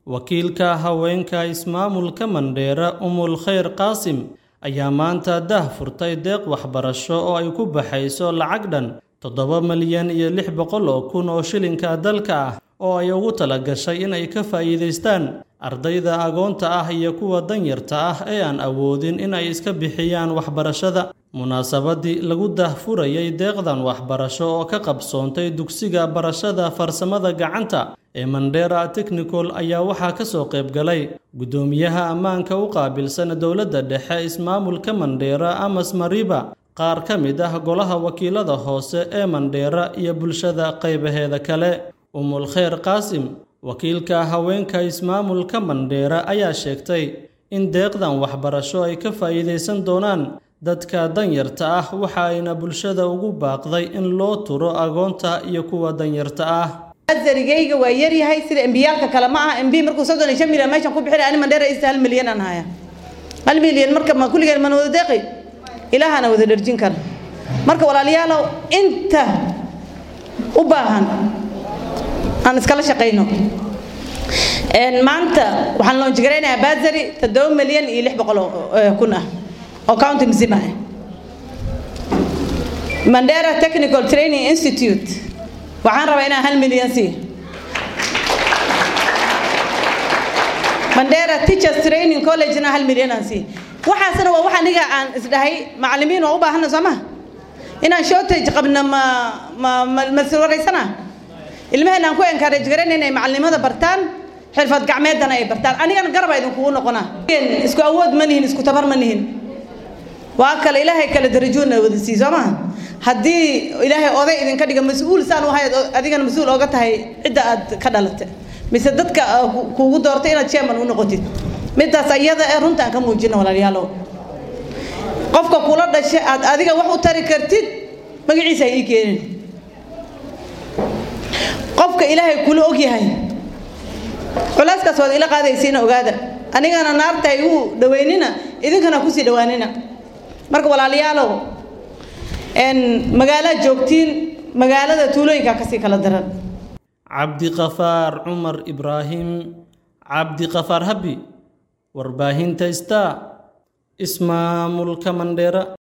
wakiilka haweenka ismaamulka Mandheera Umul Khayr Qaasim ayaa maanta dah furtay deeq waxbarasho oo ay ku baxayso lacag dhan toddoba malyan iyo lix boqol oo kun oo shilinka dalka ah oo ay ugu talagashay in ay ka faa'iidaystaan ardayda agoonta ah iyo kuwa danyarta ah ee aan awoodin in ay iska bixiyaan waxbarashada munaasabadii lagu dahfurayay deeqdan waxbarasho oo ka qabsoontay dugsiga barashada farsamada gacanta ee Mandheera Technical ayaa waxaa ka soo qayb galay guddoomiyaha ammaanka u qaabilsan dowladda dhexe ismaamulka Mandheera Amos Mariba qaar ka mid ah golaha wakiilada hoose ee Mandheera iyo bulshada qaybaheeda kale Umul Khayr Qaasim wakiilka haweenka ismaamulka Mandheera ayaa sheegtay in deeqdan waxbarasho ay ka faa'iidaysan doonaan dadka danyarta ah waxa ayna bulshada ugu baaqday in loo turo agoonta iyo kuwa danyarta ah azarigayga waa yaryahay sida embiyaalka kale ma aha embi markuu soddon iyo shan milyan meeshan ku bixinay ani mandheera isa hal milyan aan haya hal milyan marka ma kulligeen mana wada deeqi ilaahana wada dherjin kara marka walaalayaalow inta u baahan aan iskala shaqayno maanta waxaan loonjigaraynayaa bazari toddoba milyan iyo lix boqol kun ah oo county mzima ah mandera technical training institute waxaan rabaa inaan hal milyan sii mandera teachers training collegena hal milyan aan sii waxaasna waa wax aniga aan isdhahay macallimiin waa u baahana soo maha inaan shortage qabna ma ma ma suraysana ilmaheen aan ku encourage garayna inay macallimada bartaan xirfad gacmeedana ay bartaan anigana garaba idinkugu noqonaa isku awood ma nihin isku tabar ma nihin waa kale ilaahay kale darajoodna wada sii soo maha haddii ilaahay oday idinka dhiga mas-uul saan u hayd adigana mas-uul ooga tahay cidda aad ka dhalatay mise dadka kuugu doortay inaad chairman u noqotid midaas ayada ee runta aan ka muujina walaalayaalow qofka kula dhashay aad adiga wax u tari kartid magaciisa ii keenin qofka ilaahay kula og yahay culeyskaas waad ila qaadaysiina ogaada anigana naarta ay u dhaweynina idinkana kusii dhawaanina marka walaalayaalow magaalaad joogtiin magaalada tuulooyinka kasii kala daran cabdiqafaar cumar ibraahim cabdiqafaar habi warbaahinta star ismaamulka mandheera